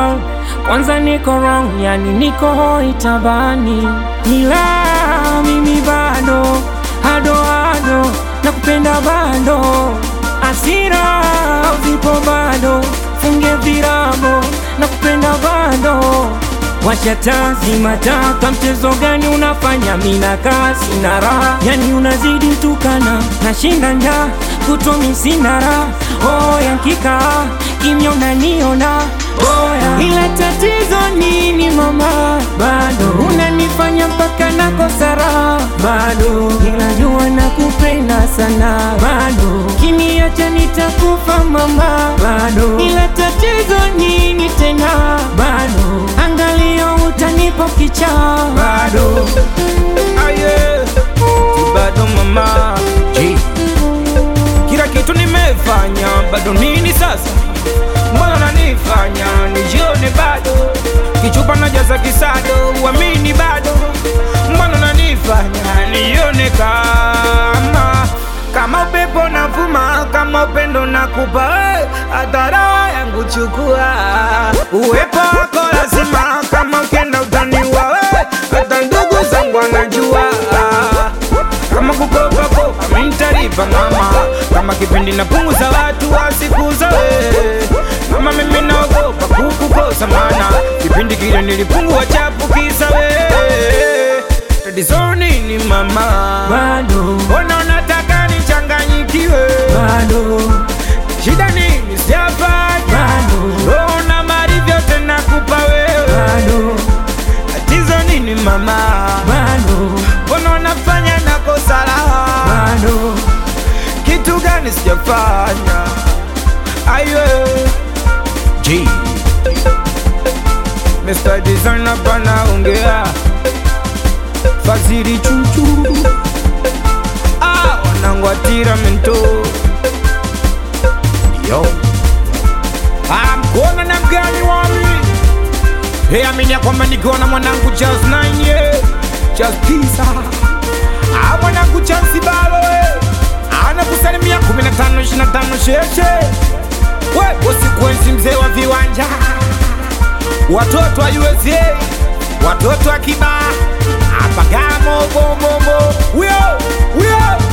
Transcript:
girl, kwanza niko wrong, yani niko hoi tabani, ila mimi bado hado hado nakupenda bado, asira zipo bado, funge virago nakupenda bado Washa taa zima taa, kwa mchezo gani unafanya? Mina kasi na raha, yani unazidi mtukana, nashinda njaa kutomi sina raha. Oya nkikaa kimya unaniona oya, ila tatizo nini mama? Bado unanifanya mpaka nakosa raha, bado ila jua nakupenda sana, bado kiniacha nitakufa mama, bado ila tatizo nini tena? Bado angalio utanipa kichaa, bado Aye, bado mama G. Kila kitu nimefanya, bado nini sasa? Mbona nanifanya nijione bado? Kichupa najaza kisado, uamini bado? Mbona nanifanya nione kama kama upepo navuma, kama upendo nakupa, eh, hata roho yangu chukua. Uwepo wako lazima, kama ukienda utaniua, eh, hata ndugu zangu wanajua kama kukopa kopa mintaripa mama, kama kipindi napunguza watu wasikuza we mama, mimi naogopa kukukosa mana kipindi kile nilipungua chapu kisa we tatizo nini mama, bado mbona unataka nichanganyikiwe? bado Shida nini sijafanya, bado roho na mali vyote nakupa wewe, bado tatizo nini mama, bado mbona unafanya nakosa raha bado kitu gani sijafanya? Ayo G Mr. Designer pana ongea Faziri chuchu Ah, wanangu atira mento Yo Ah, mkona na mgani wami Hey, amini ya kwamba nikiwa na mwanangu Charles 9 yeah. Charles Pisa Ah, mwanangu Charles Balo eh. Anakusalimia 15 25 sheshe We, usikwenzi mzee wa viwanja Watoto wa USA Watoto wa Kiba Apagamo bomomo Wio, wio